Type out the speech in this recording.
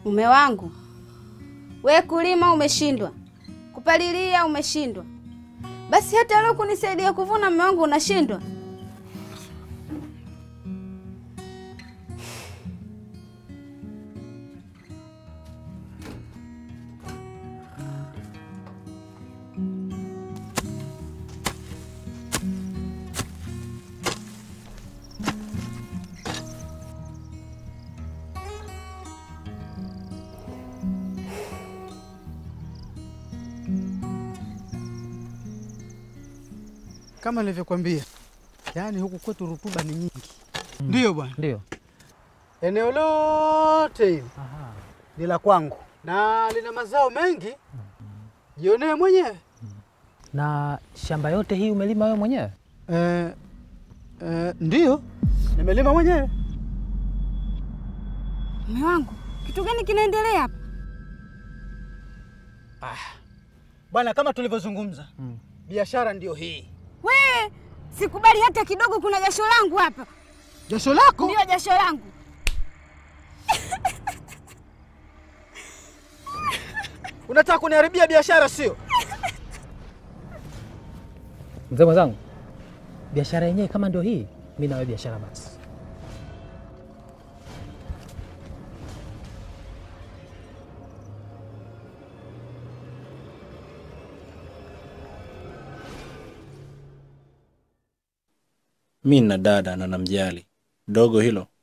Mume wangu, we kulima umeshindwa, kupalilia umeshindwa, basi hata leo kunisaidia kuvuna, mume wangu, unashindwa. Kama nilivyokuambia, yaani huku kwetu rutuba ni nyingi. Ndiyo bwana, Ndio. eneo lote hili ni la kwangu na lina mazao mengi, jionee mwenyewe. Na shamba yote hii umelima wewe mwenyewe? Eh, eh, ndiyo nimelima mwenyewe. Mume wangu, kitu gani kinaendelea hapa? Bwana, kama tulivyozungumza, biashara ndiyo hii. We, sikubali hata kidogo, kuna jasho langu hapa. Jasho lako Ndio jasho langu. unataka kuniharibia biashara, sio? Mzee mwenzangu, biashara yenyewe kama ndio hii, mi nawe biashara basi. Mi na dada na namjali dogo hilo